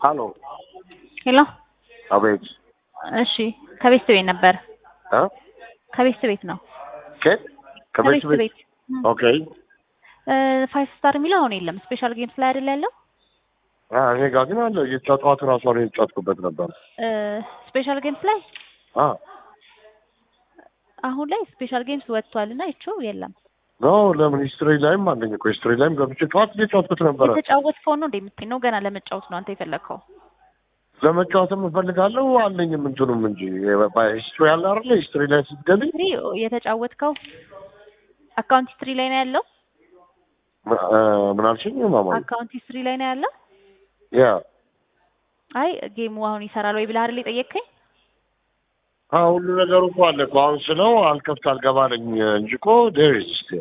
ሀሎ ሄሎ አቤት እሺ ከቤት ቤት ነበር እ ከቤት ቤት ነው ከየት ከቤት ከቤት ቤት ቤት ኦኬ ፋይቭ ስታር የሚለው አሁን የለም ስፔሻል ጌምስ ላይ አይደል ያለው አ እኔ ጋር ግን አለ እየተጫወቱ ራሱ ነው የተጫወትኩበት ነበር ስፔሻል ጌምስ ላይ አ አሁን ላይ ስፔሻል ጌምስ ወጥቷል እና ይቸው የለም ኖ ለምን ሂስትሪ ላይም አለኝ እኮ ሂስትሪ ላይም ገብቼ ጠዋት እየተጫወትኩት ነበረ የተጫወትከው ነው እንደምትኝ ነው ገና ለመጫወት ነው አንተ የፈለግከው ለመጫወትም እፈልጋለሁ አለኝም እንትኑም እንጂ ሂስትሪ ያለ አይደለ ሂስትሪ ላይ ስትገቢ ሂስትሪ የተጫወትከው አካውንት ሂስትሪ ላይ ነው ያለው እ ምን አልሽኝ ማማ አካውንት ሂስትሪ ላይ ነው ያለው ያ አይ ጌሙ አሁን ይሰራል ወይ ብለህ አይደል የጠየቅከኝ አ ሁሉ ነገሩ እኮ አለ እኮ አሁን ስለው አልከፍት አልገባለኝ እንጂ እኮ ዴር ኢዝ ስቲል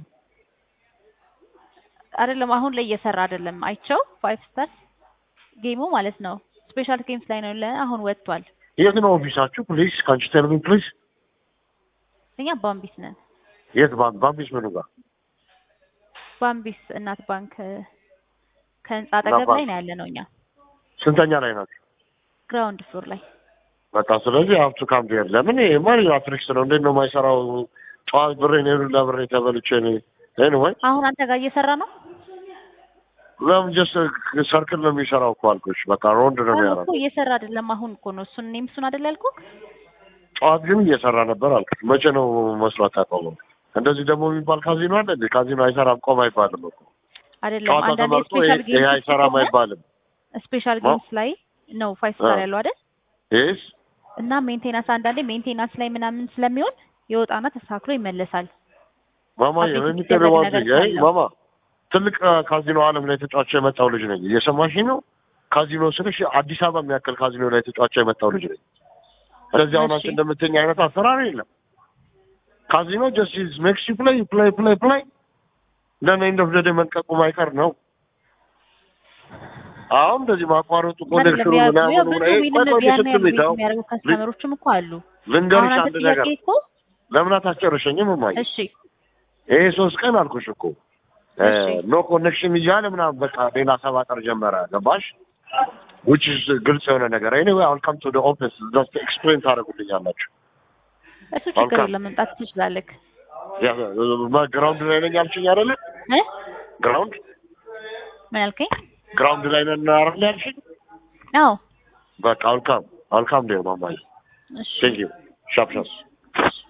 አይደለም አሁን ላይ እየሰራ አይደለም አይቸው ፋይቭ ስታር ጌሙ ማለት ነው ስፔሻል ጌምስ ላይ ነው ያለ አሁን ወጥቷል የት ነው ኦፊሳችሁ ፕሊዝ ካንቺ ቴል ሚ ፕሊዝ እኛ ባምቢስ ነን የት ባንክ ባምቢስ ምኑ ጋር ባምቢስ እናት ባንክ ከህንጻ አጠገብ ላይ ነው ያለ ነው እኛ ስንተኛ ላይ ናችሁ ግራውንድ ፍሎር ላይ በቃ ስለዚህ ሀብቱ ካምፕ ሄድ ለምን ማን አትሪክስ ነው እንዴት ነው የማይሰራው ጠዋት ብሬን ሄዱ ለብሬ ተበልቼ እኔ ኤኒዌይ አሁን አንተ ጋር እየሰራ ነው ለምን ጀስት ሰርክል ነው የሚሰራው እኮ አልኩሽ በቃ ሮንድ ነው አሁን እኮ የሚያደርገው እየሰራ አይደለም አሁን እኮ ነው እሱን እኔም እሱን አይደል ያልኩህ ጠዋት ግን እየሰራ ነበር አልኩሽ መቼ ነው መስራት ያቆመው እንደዚህ ደግሞ የሚባል ካዚኖ አለ እንዴ ካዚኖ አይሰራም ቆም አይባልም እኮ አይደለም ጨዋታ አንዳንድ ተመርጦ ስፔሻል ይሄ ጌምስ አይሰራም አይባልም ስፔሻል ማ- ጌምስ ላይ ነው ፋይቭ ስታር አ። ያለው አይደል ይስ እና ሜንቴናንስ አንዳንዴ ሜንቴናንስ ላይ ምናምን ስለሚሆን ይወጣና ተስተካክሎ ይመለሳል ማማ አቤት የሚጠሩ የሚደረግ ዋን ነገር አይ ካለው። ማማ ትልቅ አ, ካዚኖ ዓለም ላይ ተጫዋች የመጣው ልጅ ነኝ እየሰማሽኝ ነው ካዚኖ ስልሽ አዲስ አበባ የሚያክል ካዚኖ ላይ ተጫዋች የመጣው ልጅ ነኝ ስለዚህ አሁን አንቺ እሺ። እንደምትኝ አይነት አሰራር የለም ካዚኖ ጀስት ኢዝ ሜክስ ዩ ፕሌይ ፕሌይ ፕሌይ ፕሌይ ደን ኤንድ ኦፍ ዘ ዴይ መንቀቁ ማይቀር ነው አሁን እንደዚህ ማቋረጡ ኮኔክሽኑ አይደለም ያ- ያ ምናምን ብዙ ምናምን ዊንም ቆይ ቆይ ያን ያህል ስትል ዊን ይተው የሚያደርጉ ከስተመሮችም እኮ አሉ አሁን ልንገርሽ አንተ አንድ ጥያቄ ነገር እኮ ለምን አታስጨርሸኝም እማዬ እሺ ይሄ ሶስት ቀን አልኩሽ እኮ እሺ። ኖ ኮኔክሽን እያለ ምናምን በቃ ሌላ ሰባጠር ጀመረ ገባሽ which is ግልጽ የሆነ ነገር anyway I'll come to the office just explain ታደርጉልኛላችሁ እሱ ችግር መልካም። የለም መምጣት ትችላለህ ግራውንድ ላይ ነኝ አልሽኝ አይደለ እ ግራውንድ ምን ያልከኝ ግራውንድ ላይ ነን አይደል ያልሽኝ አዎ በቃ አልካም አልካም ዴር ማማዬ እሺ ቴንክ ዩ ሻፕ ሻፕ